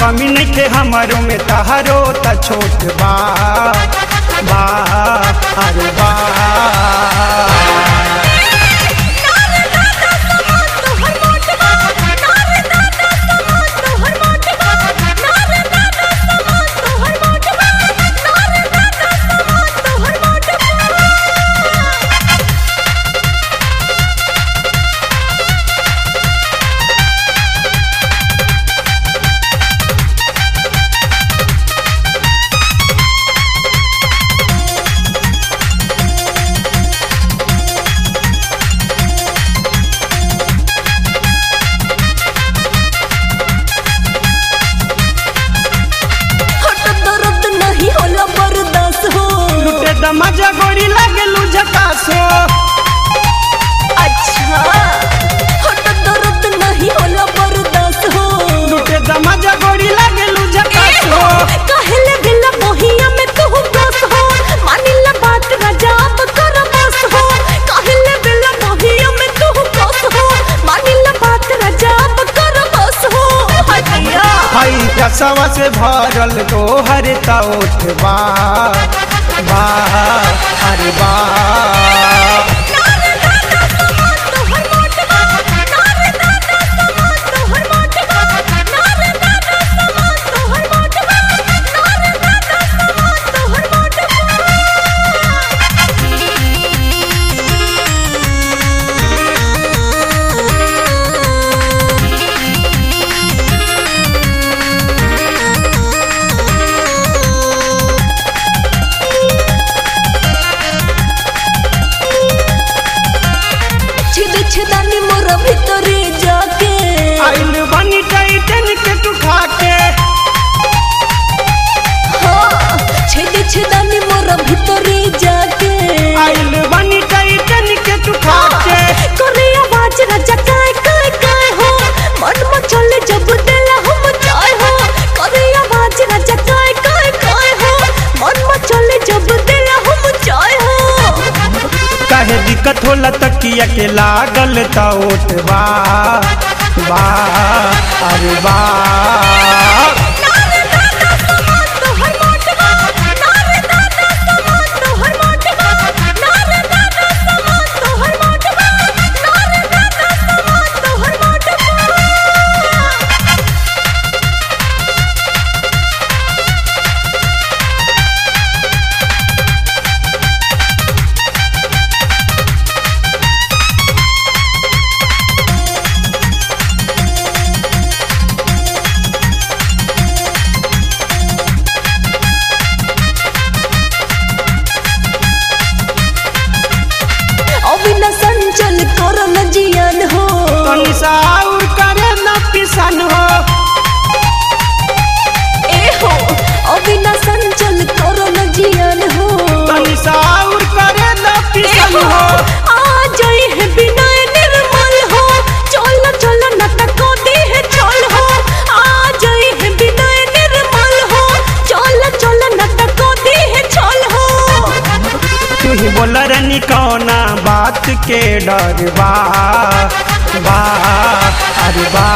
कमी नहीं थे हमारो में तहारो त छोट बा बा अरे बा दर्द नहीं होला बर्दाश्त हो लुटे दमजा गोड़ी लागे झकासो अच्छा हट दर्द नहीं होला बर्दाश्त हो लुटे दमजा गोड़ी लागे झकासो कहले दिल मोहिया में तू बस हो मानिला बात राजा अब कर बस हो कहले दिल मोहिया में तू बस हो मानिला बात राजा अब कर बस हो हटिया हई कसवा से भरल तोहर तोठ बा बा अरे बा छिद छिदानी मोर भीतरे जाके आइल बनी टाइटन के तू खा के हाँ छिद छिदानी मोर भीतरे जाके आइल बनी टाइटन के तू खा के करे आवाज राजा काय काय काय हो मन में चले जब दिल हम चाय हो करे आवाज राजा काय काय काय हो मन में चले जब दिल हम चाय हो काहे दिक्कत होला तकिया के लागल तोठ बा बा अरे बा अविना संचल करन जियान हो तनी सा और करे न पिसन हो ए हो अविना संचल करन जियान हो तनी सा और करे न पिसन हो आ जाए है बिना निर्मल हो चल चल न तको दे है चल हो आ जाए है बिना निर्मल हो चल चल न तको दे है चल हो तू ही बोल रनी कौना बात के डर बा बा अरे बा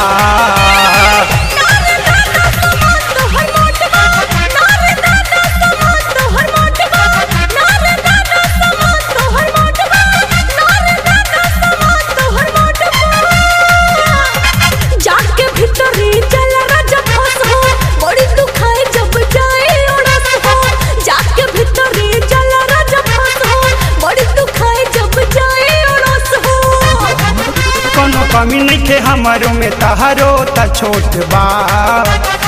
जाके भीतरी चल राजा फंस हो बड़ी दुखाए जब जाए उड़स हो जाके भीतरी चल राजा फंस हो बड़ी दुखाए जब जाए उड़स हो कोनो कमी नहीं थे हमारो में तहारो त छोट बा